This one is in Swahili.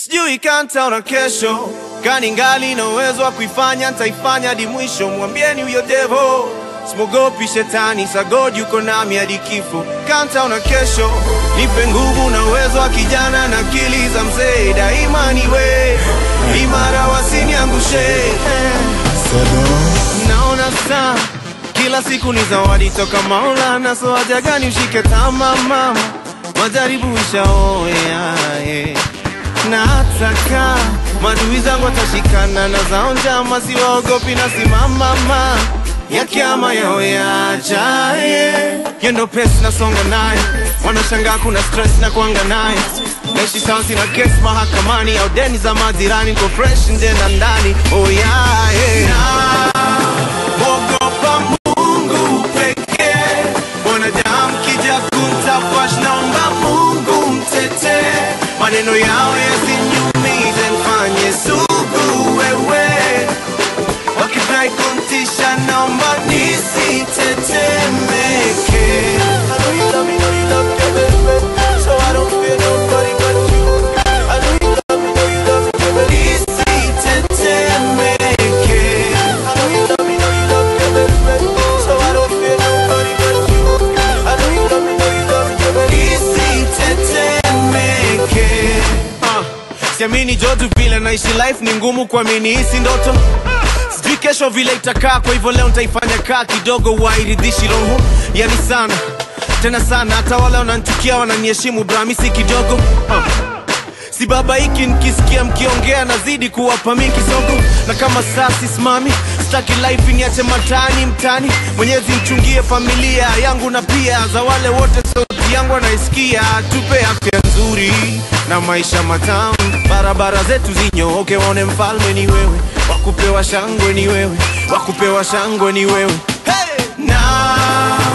sijui kantaona kesho kani ngali na uwezo wa kuifanya ntaifanya hadi mwisho mwambieni huyo devo simogopi shetani sagod yuko nami hadi kifo kantaona kesho nipe nguvu na uwezo wa kijana na akili za mzee daima niwe imara wasiniangushe naona saa kila siku ni zawadi toka Maulana, so haja gani ushike tama mama, majaribu ishaoea yeah. na hataka madui zangu watashikana na zao njama, siwaogopi na simama ma ya kiama yao yaja yeah. Hiyo ndo pesi nasonga naye, wanashangaa kuna stress na kuanga naye naishi sawa, sina kesi mahakamani au deni za majirani, niko fresh nje na ndani oh yeah, yeah. Ogopa Mungu pekee, wanadamu kija kuntafash, naomba Mungu mtetee, maneno yao yasiniumize, mfanye sugu wewe, wakidai kuntisha, naomba nisitetemeke. I know you love me, know you love me, baby, so I don't fear nobody but you. I know you love me, know you love me, baby, nisitetemeke. I know you love me, know you love me, baby, so I don't fear nobody but you. I know you love me, know you love me, baby, nisitetemeke. Ah, Siamini jotu vile naishi life ni ngumu kuamini hisi ndoto sijui kesho vile itakaa kwa hivyo leo nitaifanya kaa kidogo wairidhishi roho yani sana tena sana hata wale wananchukia wananiheshimu bramisi kidogo uh. si baba hiki nikisikia mkiongea nazidi kuwapa mi kisogo na kama saa sisimami staki life niache matani mtani mwenyezi mchungie familia yangu na pia za wale wote sauti yangu anaisikia tupe afya nzuri na maisha matamu barabara zetu zinyooke waone mfalme ni wewe wakupewa shangwe ni wewe wakupewa shangwe ni wewe hey! na